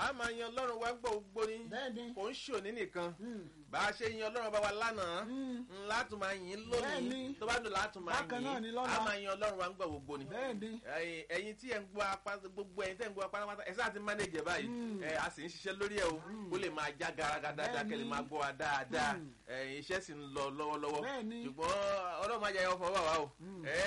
a máa yan ọlọ́run wa gbọ́ gbogbo ni bẹ́ẹ̀ni kò ń ṣòní nìkan Mm. bá a ṣe yan ọlọ́run bá wa lánàá Mm. ń látún máa yìn lónìí Bẹ́ẹ̀ni. tó bá dùn látún máa Bákan náà ni yìn lọ́la. a máa yan ọlọ́run wa gbọ́ gbogbo ni bẹ́ẹ̀ni ẹ̀yin ẹ̀yin tí ẹ ń gbọ́ apá gbogbo ẹ̀yin tẹ́ ń gbọ́ apá pátápátá ẹ sáà ti mánéjẹ báyìí Mm. ẹ a sì ń ṣiṣẹ́ lórí ẹ o ó lè máa já garaga dáadáa Bẹ́ẹ̀ni. kẹ́ lè máa gbọ́ wa dáadáa Mm. ẹ̀yin iṣẹ́ sì ń lọ lọ́wọ́lọ́wọ́ Bẹ́ẹ̀ni. ṣùgbọ́n ọlọ́run máa jẹ ẹyọ fọwọ́ wa o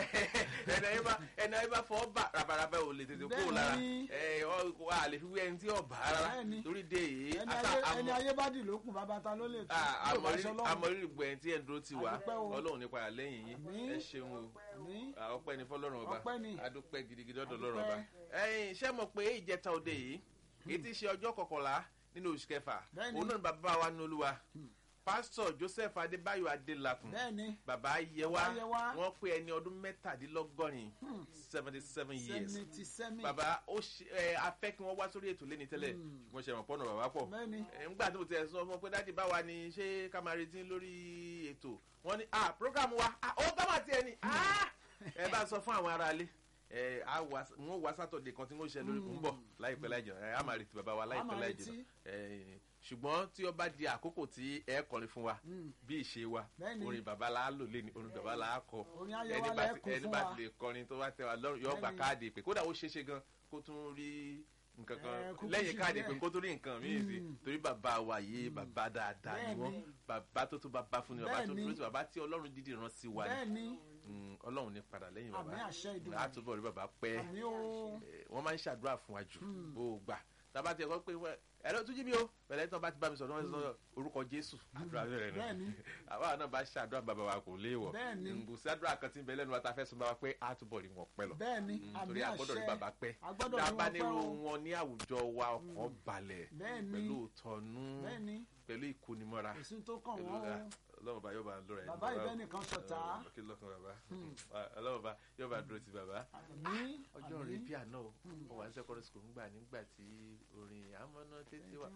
ẹni ayé bá ẹni ayé bá fọwọ́ bá rabaraba ò lè tètè kúrò lára Bẹ́ẹ̀ni. ẹ ọ wà á lè fi wí ẹni tí ò bá rárá Bẹ́ẹ̀ni. torí dé yìí ẹni ata ayé- ẹni àmọ́ ayé bá dì lókun bàbá ta ló lè tún yóò bá aṣọ lọ́rùn amọ̀rírì gbọ́ ẹni tí ẹ̀ ń dúró ti wá Adúpẹ́ o. ọlọ́run nípa àlẹ́yìn yìí Àmín. ẹ ṣeun o ní Ah, ọpẹ́ ni fọ́lọ́run ọba Ọpẹ́ ni. adúpẹ́ gidigidi ọ̀dọ̀ Adúpẹ́. lọ́rọ̀ ọba ẹ̀yin iṣẹ́ mọ̀ pé ìjẹta òde yìí èyí ti ṣe ọjọ́ kọkànlá nínú oṣù kẹfà Bẹ́ẹ̀ni. òun náà ni bàbá wa ní olúwa pásítọ̀ joseph adébáyọ̀ adélakùn bẹ́ẹ̀ni bàbá yẹwà Bàbá Yẹwà. wọ́n pé ẹni ọdún mẹ́tàdínlọ́gọ́rin seventy seven years seventy seven bàbá ó ṣe ẹ afẹ́ kí wọ́n wá sórí ètò lẹ́ni tẹ́lẹ̀ ṣùgbọ́n ṣe ìrànpọ́nà bàbá pọ̀ Bẹ́ẹ̀ni. ẹ, ńgbà tí mo ti ẹ̀ sọ fún ọ pé dáàdi báwa ni ṣé ká máa retí lórí ètò wọ́n ní ah program wa ah ó bá wà tiẹ̀ ni ah ẹ bá sọ fún àwọn aráalé ẹ á wá wọn wá sátọ̀dẹ̀ kan tí wọ́n ṣe lórí ń bọ̀ láìpẹ́ láì jìnnà ẹ á máa retí bàbá wa láìpẹ́ máa láì retí. jìnnà ẹ ṣùgbọ́n tí ó bá di àkókò tí ẹ kọrin fún wa bí ìṣe wa Bẹ́ẹ̀ni. orin bàbá la á lò lé ní orin bàbá la á kọ Orin ayé ẹni wa bá lẹ ti- kún ẹni fún bá wa. ti lè kọrin tó bá tẹ wa lọ́rùn yóò gba Bẹ́ẹ̀ni. káàdì ìpè kódà ó ṣeéṣe gan kó tún rí nǹkan Ẹ, kan kúkú lẹ́yìn sí káàdì bẹ́ẹ̀. ìpè kó tún rí nǹkan míì sí torí bàbá wa yìí bàbá dáadáa ni Bẹ́ẹ̀ni. wọ́n bàbá tó tó bàbá fún ni bàbá tó Bẹ́ẹ̀ni. dúró sí bàbá tí ọlọ́run dídì rán sí wa ni bẹ́ẹ̀ni Mm, ọlọ́run ní padà lẹ́yìn bàbá Àmín àṣẹ Ìdùnnú. látúbọ̀ rí bàbá pẹ́ àmì o Eh, wọ́n máa ń ṣàdúrà fún wa jù ó gbà tábà tí ẹ kọ́ pé wọ́n ẹ̀rọ tún jí mi o pẹ̀lẹ́ tí wọ́n bá ti bá mi sọ̀rọ̀ wọ́n sọ orúkọ jésù àdúrà bẹ̀rẹ̀ nù Bẹ́ẹ̀ni. àwa náà bá ṣàdúrà bàbá wa kò léèwọ̀ Bẹ́ẹ̀ni. ǹgùsí àdúrà kan tí ń bẹ lẹ́nu wa ta fẹ́ sọ bá wa pé á túbọ̀ rí wọn pẹ́ lọ bẹ́ẹ̀ni Mm, àmì torí agbọ́dọ̀ rí àṣẹ bàbá pẹ́ agbọ́dọ̀ rí dábàá wọn pẹ́ nírú o wọn ní àwùjọ wa ọkàn balẹ̀ Bẹ́ẹ̀ni. pẹ̀lú ìtọ́nú bẹ́ẹ̀ni pẹ̀lú ìkónimọ́ra kò sí tó kàn pẹ̀lú wọ́n o ọlọ́run bá yóò bá lọ́ra ẹ̀ bàbá ìbẹ́ nìkan ṣọ̀tá kí lọ́kàn bàbá ọlọ́run bá yóò bá dúró ti bàbá àmì ọjọ́ rẹ̀ bí àná o ó wà ní secondary school ńgbà nígbà tí orin àmọ́nà tètè wà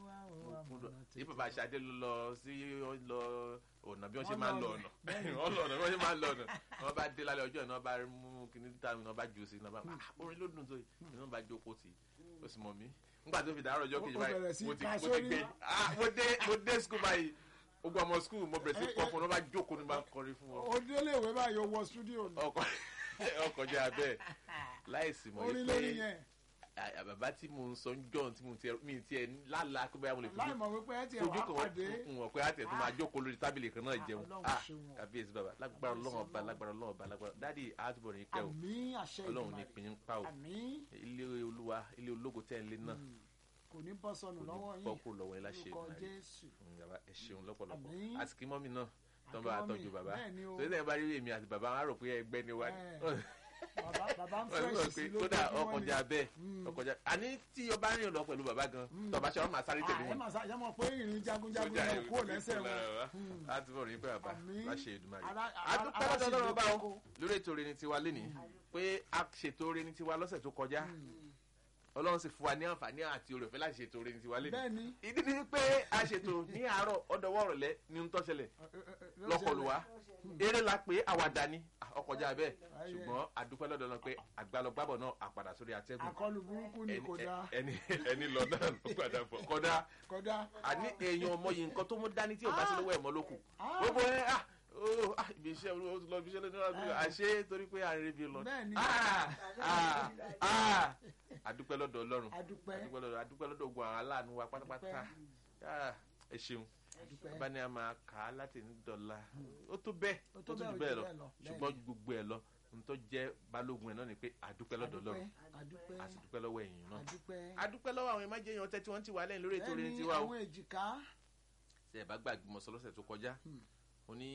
ní bàbá aṣáájú ló lọ sí ó lọ ọ̀nà bí wọ́n ṣe máa ń lọ ọ̀nà wọ́n lọ ọ̀nà bí wọ́n ṣe máa ń lọ ọ̀nà wọ́n bá dé lálẹ́ ọjọ́ ìná bá mú kíní títà mi náà bá jù sí iná bá "Ah, orin ló dùn tó yìí iná bá jókòó tì í ó sì mọ̀ mí nígbà tó fi dàárọ̀ ọjọ́ kejì Ó bẹ̀rẹ̀ sí báyìí mo ti ká mo ti sórí. gbé ah mo dé mo dé school báyìí ogun ọmọ school mo bẹ̀rẹ̀ sí kọ́ fún un wọ́n bá jókòó ní bá ń kọrin fún wọn ó délé ìwé báyìí ó wọ studio ni ọkọ ọkọ jẹ abẹ láìsí mọ̀ orin yìí lórí pé yẹn à- bàbá tí mo ń sọ ń jọ tí mo tiẹ̀ mi tiẹ̀ lálàá pé báyà mo lè láì fojú mọ̀ wípé ẹ ti ẹ̀ fojú wá kan pàdé wọ́n wọ́n pé á tẹ̀ tó máa jókòó lórí tábìlì kan náà jẹun Ọlọ́run ah ṣeun. kàbíyèsí bàbá lágbára ọlọ́run ọba lágbára ọlọ́run ọba lágbára dáàdi àtúbọ̀ ní pẹ́ o àmì àṣẹ ọlọ́run ní ìdùnnú pinnu pa o àmì ilé olúwa ilé ológo tẹ́ ń lé náà kò ní bọ́ sọnù kò lọ́wọ́ ní yín bọ́ kó lọ́wọ́ yín láṣẹ lórúkọ ìdùnnú jésù bàbá ẹ ṣeun lọ́pọ̀lọpọ̀ Àmín. àti kí mọ́mí náà tó ń bá wa Àti mọ́mì, tọ́jú bàbá bẹ́ẹ̀ ni o. torí náà bá rí èmi àti bàbá wọn á rò pé ẹgbẹ́ ni wá bàbá bàbá ń wọ́n fẹ́ sọ sí pé lójú kódà ojúmọ́ ni. ọkọjà bẹ́ẹ̀ ọkọjà àní tí ọba rìn lọ pẹ̀lú bàbá gan tọba ṣe wọn máa sáré tẹ̀lé Ah, ẹ wọn. máa sá yẹ mọ̀ pé ìrìn jagunjagun náà kúrò lẹ́sẹ̀ wọn a ti bọ̀ rí pé bàbá Àmín. láṣẹ Èdùmàrè. Ara- a ara- dúpẹ́ ara lọ́dọ̀ sì Ọlọ́run lè bá o kókó. lórí ètò orin tiwa lénìí pé a ṣètò orin tiwa lọ́sẹ̀ tó kọjá Ọlọ́run sì fún wa ní àǹfààní àti oore ọ̀fẹ́ láti ṣètò orin tiwa lénìí. bẹ́ẹ̀ni ìdí ni pé a ṣètò ní àárọ̀ ọ̀dọ̀wọ́ ọ̀rọ̀lẹ́ ní ń tọ́ṣẹlẹ̀ lọ́kọlù wa eré la pé àwàdà ni ọkọjá bẹ́ẹ̀ Ayé. ṣùgbọ́n a dúpẹ́ lọ́dọ̀ Ọlọ́run pé àgbàlọ́gbàbọ̀ náà àpàdà sórí atẹ́gùn àkọlù burúkú ni ẹni kò dáa ẹni ẹni lọ náà ló padà bọ̀ kọ́dá kódà àní èèyàn ọmọ yìí nǹkan tó mú dání tí ò bá sí lọ́wọ́ ẹ̀ mọ́ ló kù Ah. gbogbo ẹ ah oh, ah, ibi iṣẹ́ o ti lọ ibi iṣẹ́ lónìí ọdún àṣé torí pé àárín ibi lọ Bẹ́ẹ̀ni. Ah, ah, ah. adúpẹ́ lọ́dọ̀ Ọlọ́run adúpẹ́ adúpẹ́ lọ́dọ̀ adúpẹ́ lọ́dọ̀ ogun àwọn aláàánú wa pátápátá Ah, ẹ ṣeun adúpẹ́ bá ní a máa kà á láti ní dọ̀la ó tó bẹ́ẹ̀ Ó ó tó tó bẹ́ẹ̀, jù ó bẹ́ẹ̀ jù lọ bẹ́ẹ̀ lọ. ṣùgbọ́n ju gbogbo ẹ̀ lọ ntọ́ jẹ́ balógun ẹ̀ náà ni pé adúpẹ́ lọ́dọ̀ Ọlọ́run adúpẹ́ a sì dúpẹ́ lọ́wọ́ ẹ̀yin náà adúpẹ́ adúpẹ́ lọ́wọ́ àwọn ìmájẹ́ èèyàn tẹ́tí wọ́n ti wà lẹ́yìn lórí ètò orin bẹ́ẹ̀ni tiwa o àwọn èjìká ṣe ẹ̀ bá gbàgbé mọ́ sọ lọ́sẹ̀ tó kọjá mo ní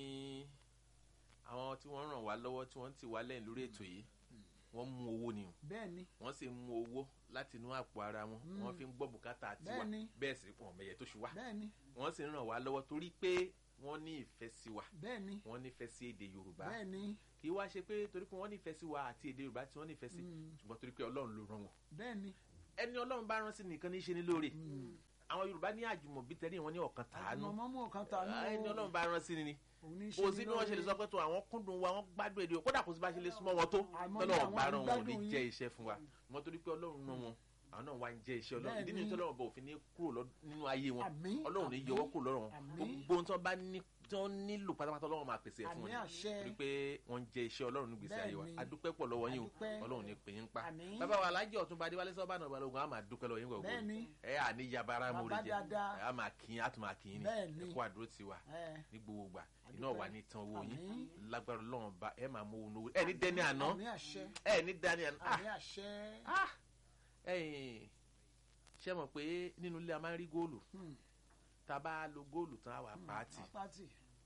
àwọn tí wọ́n ràn wá lọ́wọ́ tí wọ́n ti wà lẹ́yìn lórí ètò yìí wọ́n mú owó ni o bẹ́ẹ̀ni wọ́n sì mú owó láti inú àpò ara wọn wọ́n fi ń gbọ́ bùkátà tiwa Bẹ́ẹ̀ni. bẹ́ẹ̀ sì pọ̀ mẹ́yẹ tó ṣù wá bẹ́ẹ̀ni wọ́n sì ń ràn wá lọ́wọ́ torí pé wọ́n ní ìfẹ́ sí wa bẹ́ẹ̀ni wọ́n nífẹ̀ẹ́ sí èdè Yorùbá bẹ́ẹ̀ni kì í wá ṣe pé torí pé wọ́n nífẹ̀ẹ́ sí wa àti èdè Yorùbá tí wọ́n nífẹ̀ẹ́ sí ṣùgbọ́n torí pé Ọlọ́run ló rán wọn bẹ́ẹ̀ni ẹni Ọlọ́run bá rán sí nìkan ní í ṣe ní lóore àwọn Yorùbá ní àjùmọ̀bí tẹ́lẹ̀ wọn ní ọ̀kan tàánú àjùmọ̀ mọ́mú ọ̀kan tàánú Ah, ẹni Ọlọ́run bá rán sí ni ni òun ní í ṣe kò ní sí bí wọ́n ṣe lè lóore. sọ pé tó àwọn kúndùn wa wọ́n gbádùn èdè o kódà kò sí bá ṣe lè súnmọ́ wọn tó Àmọ́ ní tọ́lọ́ àwọn ọ̀gbá rán wọn ò ní àgbádùn jẹ́ yín. iṣẹ́ fún wa wọ́n torí pé Ọlọ́run rán wọn àwọn náà wá ń jẹ iṣẹ́ ọlọ́run ìdí Bẹ́ẹ̀ni. nìyí tí ọlọ́run bá òfin ní kúrò lọ- nínú ayé wọn Àmín, ọlọ́run ní àmín, yọwọ́ kúrò lọ́rùn wọn àmín. gbogbo ohun tí wọ́n bá ní tí wọ́n nílò pátápátá ọlọ́run máa pèsè ẹ̀ fún wọn Àmín ni. àṣẹ. torí pé wọ́n ń jẹ iṣẹ́ ọlọ́run nígbèsè ayé wa Bẹ́ẹ̀ni. adúpẹ́ pọ̀ lọ́wọ́ yín o Adúpẹ́. ọlọ́run ní pè yín pa Àmín. bàbá wa alájẹ ọ̀túnba adéwálé sọ́ba náà balógun á máa dúpẹ́ lọ́wọ́ yín gbogbo Bẹ́ẹ̀ni. ẹ à ní yabara Bàbá mórí jẹ dáadáa. ẹ á máa kí yín á tún máa kí yín ni Bẹ́ẹ̀ni. ẹ kú àdúró tiwa ẹ ní gbogbo gbà iná Adúpẹ́. wà ní tan owó yín Àmín. lágbára ọlọ́run bá ẹ máa mú owó lówó ẹ ní dẹ́ni àná àmì àṣẹ ẹ ní dání àná Ah! àmì àṣẹ Ah! ẹ̀yin ṣe mọ̀ pé nínú ilé a máa ń rí góòlù Hmm. tá a bá lo góòlù tán á wà pàtì pàtì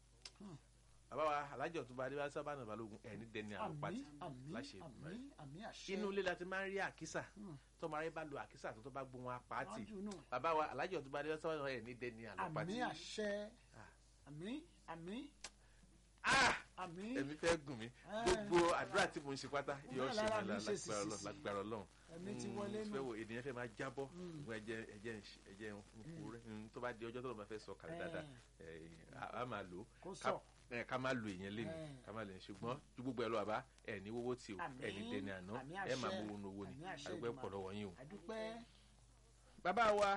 bàbá wa alájọ tó bá dé bá sábà náà balógun ẹ̀ ní dẹ́ni àná àmì pàtì àmì láṣẹ àmì àmì àṣẹ inú ilé la ti máa ń rí àkísà Hmm. tọ́mọ aráyé bá lo àkísà tó tó bá gbóhùn apàtì Wájú nù. bàbá wa alájọ tó bá dé bá sábà náà ẹ̀ ní dẹ́ni àná àmì pàtì. àṣẹ Ah. àmì àmì Ah! àmì ẹ̀mí fẹ́ gùn mí Eh. gbogbo àdúrà tí mo ń ṣe pátá yóò Náà ṣe lára mí mi ṣe lágbára Ọlọ́run sìsìsì. lágbára Ọlọ́run ẹ̀mí ti wọlé nù fẹ́ wo ènìyàn fẹ́ máa jábọ́ Mm. ṣùgbọ́n ẹ̀jẹ̀ ẹ̀jẹ̀ ń ṣe- ẹ̀jẹ̀ ń kú rẹ̀ Mm, tó bá di ọjọ́ tó lọ́ máa fẹ́ sọ kàlẹ́ dáadáa ẹ̀, a- a máa lò ó kó ká- sọ ẹ̀, ká máa lo ìyẹn lé ní Eh. ká máa lè ṣùgbọ́n ju gbogbo ẹ̀ lọ àbá ẹ̀ ní wọ́wọ́ tí o Àmín. ẹ̀ ní dẹni àná Àmín ẹ̀ máa àṣẹ. mú owó owó ni Àmín àṣẹ àdúgbò Èdùmàrè. pọ̀ lọ́wọ́ yín o. àdúpẹ́ bàbá wa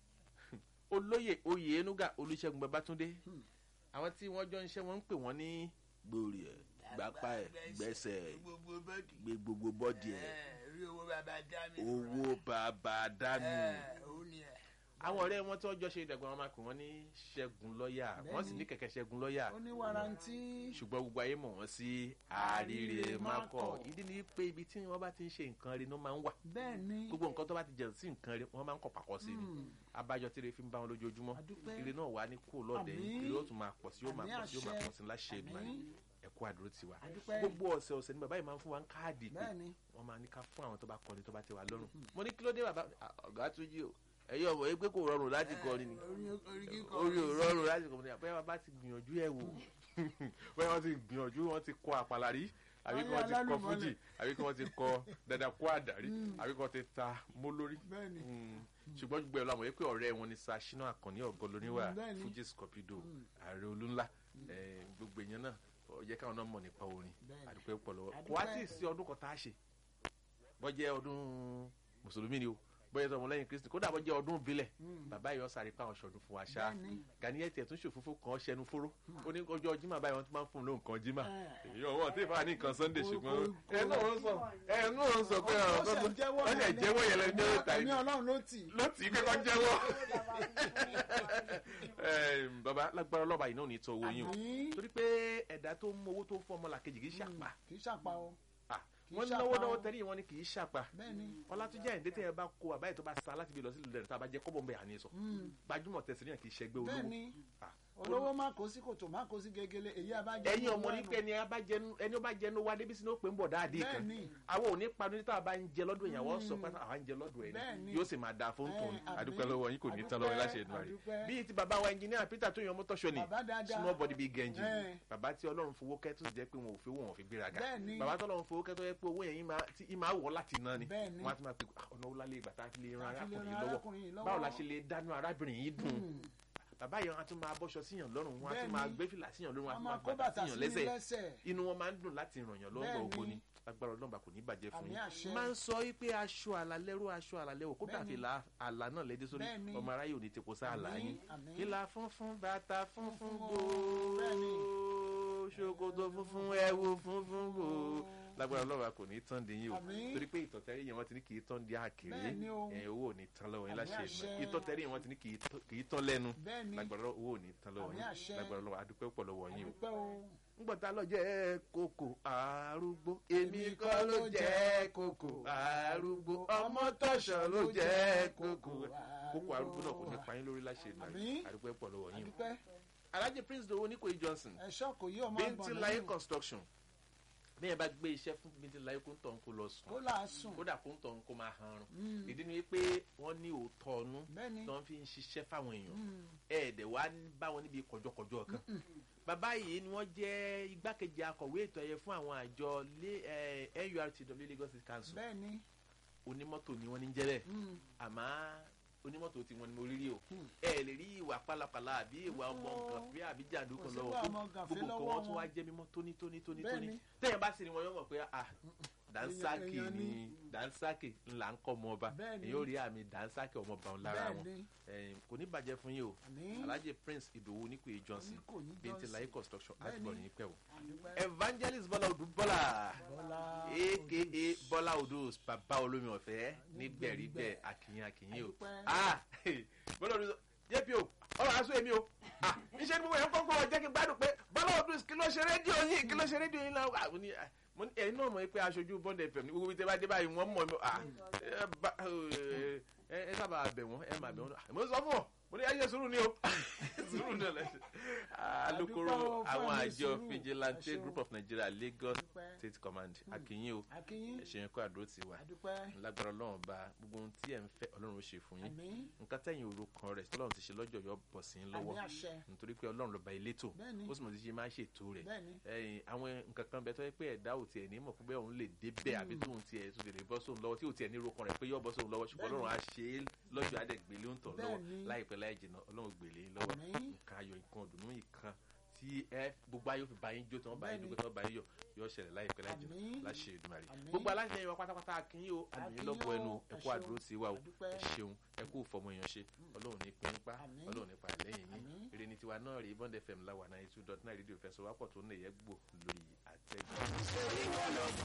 olóyè oyè enuga olùṣègùn babatunde Hmm. àwọn tí wọ́n jọ ń ṣe wọ́n ń pè wọ́n ní gbòòrì ẹ̀ gbapá ẹ̀ gbẹ́sẹ̀ gbogbo bọ́dì. gbé gbogbo bọ́dì ẹ̀ rí owó bàbá dá mi. owó bàbá dánù. òun ni ẹ. àwọn ọ̀rẹ́ wọn tí wọ́n jọ ṣe ìdàgbà wọn máa pè wọ́n ní ṣẹ́gun lọ́ọ̀yà wọ́n sì ní kẹ̀kẹ́ ṣẹ́gun lọ́ọ̀yà ó ní warranty ṣùgbọ́n gbogbo ayé mọ̀ wọ́n sí àríre Àríre mákọ̀ mákọ̀. ìdí ni pé ibi tí wọ́n bá ti ń ṣe nǹkan rí ni wọ́n máa ń wà bẹ́ẹ̀ ni gbogbo nǹkan tó bá ti jẹun sí nǹkan rí wọ́n máa ń kọ̀ pàkọ́ sí ni Hmm. abájọ tí ire fi ń bá wọn lójoojúmọ́ àdúpẹ́ ire náà wà ní kú lọ́dẹ Àmín. ire ó tún máa pọ̀ sí yóò máa Àmín pọ̀ sí yóò máa àṣẹ. pọ̀ sí láṣẹ ìdùnnú Àmín. ẹ̀kú àdúró tiwa àdúpẹ́ gbogbo ọ̀sẹ̀ ọ̀sẹ̀ ni bàbá yìí máa ń fún wa ń káàdì pé bẹ́ẹ̀ ni wọ́n máa ní ká fún àwọn tó bá kọrin tó bá tẹ́ wa lọ́rùn mo ní kí ló dé bàbá "Ah, ọ̀gá tún jí o ẹ̀yin ọmọ yìí pé kò rọrùn láti kọrin ni orí orí kíkọ. orí ò rọrùn láti kọrin ni bóyá bàbá ti gbìyànjú ẹ̀ wò bóyá wọ́n ti gbìyànjú wọ́n ti kọ àpàlà rí àbí kí wọ́n ti kọ Alálùmọ́lẹ̀. fújì àbí kí wọ́n ti kọ dada kó àdàrí àbí kí wọ́n ti ta mólórí bẹ́ẹ̀ ni Mm. ṣùgbọ́n gbogbo ẹ̀ lọ́mọ yìí pé ọ̀rẹ́ wọn ni Ṣínà Àkànní ọ̀gọ́ lóníwà Mm, bẹ́ẹ̀ ni. fújì scorpido ààrẹ olúńlá Eh, gbogbo èèyàn náà ó jẹ́ káwọn náà mọ̀ nípa orin Bẹ́ẹ̀ ni. àdúpẹ́ pọ̀ lọ́wọ́ Àdúpẹ́. kò wá tí ì sí ọdún kan tá a ṣe bọ́jẹ́ ọdún mùsùlùmí ni o bọ́jẹ́ tó ọmọlẹ́yìn kristi kódà bọ́jẹ́ ọdún ìbílẹ̀ Mm. bàbá yìí ọ̀sàrí pa àwọn ṣọdún fún wa ṣá bẹ́ẹ̀ ni gàníyẹ tiẹ̀ tún ṣòfófó kan ṣẹnu fóró ó ní ọjọ́ jimá báyìí wọ́n ti máa ń fún un lóhùn kan jimá Eh. èyí ọwọ́ tí ìfà ní nǹkan sunday Kò- ṣùgbọ́n kò- kò- ẹnu òun sọ ẹnu òun sọ pé Ó ọ̀rọ̀ ṣẹ̀ tó ń jẹ́wọ́ wọ́n ṣẹ̀ yẹn jẹ́wọ́ yẹn lẹ́nu jẹ́wọ́ ta ẹ̀mí yìí ọlọ́run ló tì í. ló tì í pé kọ́ jẹ́wọ́ Em, bàbá lágbára ọlọ́ba yìí náà ò ní tọ́ owó yín o Àmín. torí pé ẹ̀dá tó ń mọ owó tó ń fọ́ ọmọlàkejì kì í ṣàpá kì í ṣàpá o Ah, kì í wọ́n ṣàpá náwó náwó o. tẹ́lẹ̀ wọn ni kì í ṣàpá bẹ́ẹ̀ ni ọlátúnjẹ àyìndé tẹ́ ẹ bá kó àbáyé tó bá sa láti bí lọ sí ìlú rẹ̀ tá a bá jẹ́ kọ́bọ̀ ń bẹ̀ àní sọ Mm. gbajúmọ̀ tẹ̀síríyàn kì í ṣẹgbẹ́ bẹ́ẹ̀ olówó ni Ah, olówó má kó sí kòtò má kó sí gegele èyí abájọ ẹ̀yin ọmọ ní pé ẹni bá jẹnu ẹni ó bá jẹnu wá débi sínú ó pè ń bọ̀ dáadé bẹ́ẹ̀ kan ni àwọn ò ní panu níta bá ń jẹ lọ́dún ìyàwó sọ pé àwọn ń jẹ lọ́dún ẹ̀ Bẹ́ẹ̀ ni ni. yóò sì máa da fún tòun Eh, àmín. àdúpẹ́ lọ́wọ́ yín kò ní tán lọ́wọ́ láṣẹ ìdùnnú rẹ̀ Àdúpẹ́. bíi ti bàbá wa ẹnjìníà Peter tó yan mọ́tò ṣọ ni bàbá dáadáa small body big engine Eh. bàbá tí ọlọ́run fowó kẹ́ tó sì jẹ́ pé wọn ò fi owó wọn fi gbéraga Bẹ́ẹ̀ ni. bàbá tó ọlọ́run fowó kẹ́ tó yẹ pé owó yẹn yín máa- tí- yín máa wọ̀ láti ná ni Bẹ́ẹ̀ ni. wọ́n á ti máa pe "Ah, ọ̀nà wọlé ìgbà tá a fi lè ran Tá a fi lè arákùnrin ran yìí arákùnrin yìí lọ́wọ́ lọ́wọ́. báwo la ṣe lè dánú arábìnrin yìí dùn Mm. bàbá yẹn á tún máa bọ́ṣọ síyàn lọ́rùn wọn á Bẹ́ẹ̀ tún máa ni. gbé fìlà síyàn lọ́rùn wọn á wọ́n tún máa máa kó bàtà bàtà síyàn sí lẹ́sẹ̀ lẹ́sẹ̀ inú wọn máa ń dùn láti ràn yàn lọ́wọ́ Bẹ́ẹ̀ ògo ni. ni agbára ọlọ́mọba kò ní bàjẹ́ fún Àmín àṣẹ. yín máa ń sọ wípé aṣọ àlàlẹ́rú aṣọ àlàlẹ́wò kó Bẹ́ẹ̀ dàbí ni. la àlà náà lédè sórí Bẹ́ẹ̀ ni. ọmọ aráyè ò ní tepo sá àlà Àmín, yín àmín. ìlà funfun bàtà funfun Funfun gbò o, bẹ́ẹ̀ ni. ṣòkòtò funfun ẹ̀wù funfun gbò lágbára ọlọ́mọba kò ní tán di yín o Àmín. torí pé ìtọ̀tẹ́rì yẹn wọ́n ti ní kì í tán di àkèrè Bẹ́ẹ̀ ni o. ẹ̀ owó ò ní tán lọ́wọ́ yín Àmín láṣẹ àṣẹ. ìmọ̀ ìtọ̀tẹ́rì yẹn wọ́n ti ní kì í tán- kì í tán lẹ́nu bẹ́ẹ̀ ni lágbára owó ò ní tán lọ́wọ́ Àmín yín àṣẹ. lágbára ọlọ́wọ́ adúpẹ́ pọ̀ lọ́wọ́ yín o àdúpẹ́ o ngbọ̀tà lọ jẹ́ kókò arúgbó èmi kọ́ ló jẹ́ kókò arúgbó ọmọ tọ̀sán ló jẹ́ kókò kókò arúgbó náà kò ní pa yín lórí láṣẹ ìlú Àmín. àdúpẹ́ pọ̀ lọ́wọ́ yín o. àdúpẹ́ alhaji prince dowo nikoyi johnson ẹ̀ṣọ́ kò yí ọmọ bíntín láyé lẹ́yìn. construction bí yẹn bá gbé iṣẹ́ fún bíntín láyé kó ń tọ̀ ń kó lọ kó sùn là á sùn kódà kó ń tọ̀ ń kó máa hanrun Mm. ìdí ni pé wọ́n ní òótọ́ ọnú bẹ́ẹ̀ ni tí wọ́n fi ń ṣiṣẹ́ fáwọn èèyàn Mm. ẹ̀ẹ́dẹ̀ wá ń bá wọn níbi kọjọkọjọ kan bàbá yìí ni wọ́n jẹ́ igbákejì akọ̀wé ètò ẹ̀yẹ fún àwọn àjọ lé- eh, NURTW Lagos State Council bẹ́ẹ̀ ni onímọ́tò ni wọ́n ní jẹ́ bẹ́ẹ̀ Mm. àmọ́ onímọ́tò tí wọ́n ní mo rí rí o Hmm. ẹ lè rí ìwà pálapàla àbí ìwà ọmọ Oh. nǹkan bí àbí jàǹdù Kò kan sí lọ́wọ́ ìwà tó ọmọ gàfé gbogbo nǹkan lọ́wọ́ wọn tún wọn. wá jẹ́ mímọ́ tóní tóní tóní Bẹ́ẹ̀ tóní ni. tẹ́yìn bá sì ni wọn yóò mọ̀ pé ah dansaki èèyàn ni ni. dansaki ńlá ń kọ́ ọmọ ọba Bẹ́ẹ̀ ni. èyí ò rí àmì dansaki ọmọ ọba wọn lára bẹ́ẹ̀ wọn ni Ẹ̀yin, kò ní bàjẹ́ fún yín o àní alhaji prince ìdòwú nípò johnson Oníkòyí bíntì Johnson. láyé construction Bẹ́ẹ̀ àgbọ̀n ni. ní pẹ̀wò àdúpẹ́ evangelist bọ́lá odù bọ́lá bọ́lá aka bọ́lá odù bàbá olómi ọ̀fẹ́ nígbẹ̀rígbẹ̀ akínyìn akínyìn o Àdúpẹ́. ah bọ́lá odù jẹ́pi o ọ̀rọ̀ aṣọ èmi o ah iṣẹ́ ni mo yẹn kọ́kọ́ wọ̀ jẹ́ kí n gbádùn pé bọ́lá odù kí ló ṣe rédíò yín kí ló ṣe rédíò yín náà mo ní ah, mo ní ẹ̀yin náà mọ̀ pé aṣojú bond fm ní gbogbo tí ẹ bá dé báyìí wọ́n mọ̀ ẹ́ ah ẹ bá- ẹ ẹ sábà bẹ̀ wọ́n ẹ máa bẹ̀ wọ́n mo sọ fún ọ mo ní ayé sùúrù ni o sùúrù ni ọ̀lẹ́ alukoro Àdúpẹ́ o, fún àwọn àmì àjọ sùúrù. vigilante Ẹ ṣeun. group of nigeria lagos Àdúpẹ́. state command akínyìn o akínyín ẹ ṣe kó àdúró ti wà àdúpẹ́ lágbára ọlọ́run bá gbogbo ohun tí ẹ̀ ń fẹ́ ọlọ́run ó ṣe fún yín àmì nǹkan tẹ̀yìn òru kan rẹ̀ tọ́lọ́run ti ṣe lọ́jọ́ yọ bọ̀ sí yín àmì lọ́wọ́ àṣẹ nítorí pé ọlọ́run lọ́ba elétò Bẹ́ẹ̀ni. ó sì mọ̀ sí ṣe máa ń ṣètò rẹ̀ bẹ́ẹ̀ni ẹ̀yìn àwọn nǹkan kan bẹ tó yẹ pé ẹ̀dá ò tiẹ̀ ní mọ̀ pé bẹ́ẹ̀ òun lè débẹ̀ àbí tóun tiẹ̀ tó lè bọ́ sóun lọ́wọ́ tí ò tiẹ̀ ní rokan rẹ̀ pé yọ bọ́ sóun lọ́wọ́ ṣùgbọ́n Bẹ́ẹ̀ni. ọlọ́run á ṣe é lọ́jọ́ adẹ́gbèlé ń tàn lọ́wọ́ Bẹ́ẹ̀ni. láìpẹ́ láì jìnnà ọlọ́run gbèlé yín lọ́wọ́ Àmín. nǹkan ayọ̀ nǹkan ọ̀dùnnú nǹkan tí ẹ gbogbo ayé fi bá yín jó tí wọ́n bá yín Bẹ́ẹ̀ni. dúpẹ́ tí wọ́n bá yín yọ̀ yóò ṣẹlẹ̀ láìpẹ́ láì jìnnà Àmín. láṣẹ Èdùmàrè Àmín. gbogbo aláṣẹ wa pátápátá akínyìn o àmì Akínyìn lọ́gbọ̀ o, ẹnu ẹ ẹ̀kú ṣeun. àdúró sí wa o Àdúpẹ́. ẹ ṣeun ẹ̀kú fọmọ èèyàn ṣe ọlọ́run ní pín pa Àmín. ọlọ́run ní pa lẹ́yìn yín Àmín. èrè ní tiwa náà rí bond fm láwa náà two dot nine rédíò fẹsọ̀ wápọ̀ tó ń lè yẹ gbò lórí àtẹ́gbẹ́.